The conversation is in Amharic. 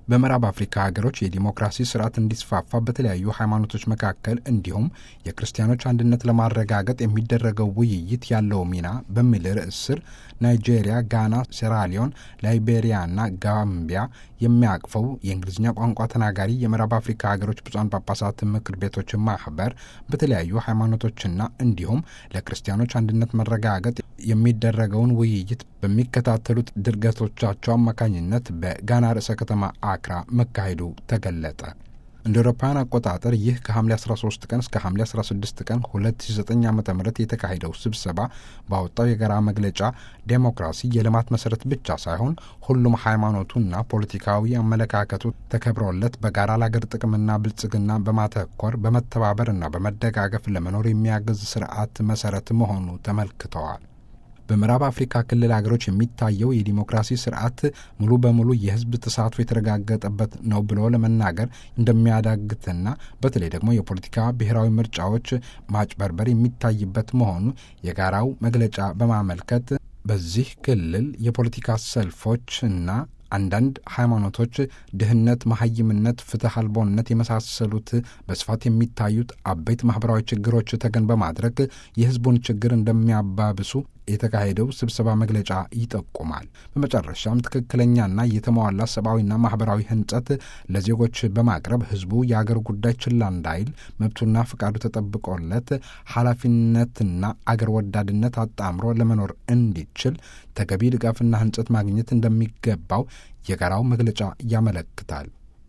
በምዕራብ አፍሪካ ሀገሮች የዲሞክራሲ ስርዓት እንዲስፋፋ በተለያዩ ሃይማኖቶች መካከል እንዲሁም የክርስቲያኖች አንድነት ለማረጋገጥ የሚደረገው ውይይት ያለው ሚና በሚል ርዕስ ስር ናይጄሪያ፣ ጋና፣ ሴራሊዮን፣ ላይቤሪያና ጋምቢያ የሚያቅፈው የእንግሊዝኛ ቋንቋ ተናጋሪ የምዕራብ አፍሪካ ሀገሮች ብፁዓን ጳጳሳት ምክር ቤቶች ማህበር በተለያዩ ሃይማኖቶችና እንዲሁም ለክርስቲያኖች አንድነት መረጋገጥ የሚደረገውን ውይይት በሚከታተሉት ድርገቶቻቸው አማካኝነት በጋና ርዕሰ ከተማ አክራ መካሄዱ ተገለጠ። እንደ አውሮፓውያን አቆጣጠር ይህ ከሐምሌ 13 ቀን እስከ ሐምሌ 16 ቀን 2009 ዓ ም የተካሄደው ስብሰባ ባወጣው የጋራ መግለጫ ዴሞክራሲ የልማት መሰረት ብቻ ሳይሆን ሁሉም ሃይማኖቱና ፖለቲካዊ አመለካከቱ ተከብሮለት በጋራ ለአገር ጥቅምና ብልጽግና በማተኮር በመተባበርና በመደጋገፍ ለመኖር የሚያግዝ ስርዓት መሰረት መሆኑ ተመልክተዋል። በምዕራብ አፍሪካ ክልል ሀገሮች የሚታየው የዲሞክራሲ ስርዓት ሙሉ በሙሉ የሕዝብ ተሳትፎ የተረጋገጠበት ነው ብሎ ለመናገር እንደሚያዳግትና በተለይ ደግሞ የፖለቲካ ብሔራዊ ምርጫዎች ማጭበርበር የሚታይበት መሆኑ የጋራው መግለጫ በማመልከት በዚህ ክልል የፖለቲካ ሰልፎች እና አንዳንድ ሃይማኖቶች ድህነት፣ መሀይምነት፣ ፍትህ አልቦነት የመሳሰሉት በስፋት የሚታዩት አበይት ማህበራዊ ችግሮች ተገን በማድረግ የህዝቡን ችግር እንደሚያባብሱ የተካሄደው ስብሰባ መግለጫ ይጠቁማል። በመጨረሻም ትክክለኛና የተሟላ ሰብአዊና ማህበራዊ ህንጸት ለዜጎች በማቅረብ ህዝቡ የአገር ጉዳይ ችላ እንዳይል መብቱና ፍቃዱ ተጠብቆለት ኃላፊነትና አገር ወዳድነት አጣምሮ ለመኖር እንዲችል ተገቢ ድጋፍና ህንጸት ማግኘት እንደሚገባው የጋራው መግለጫ ያመለክታል።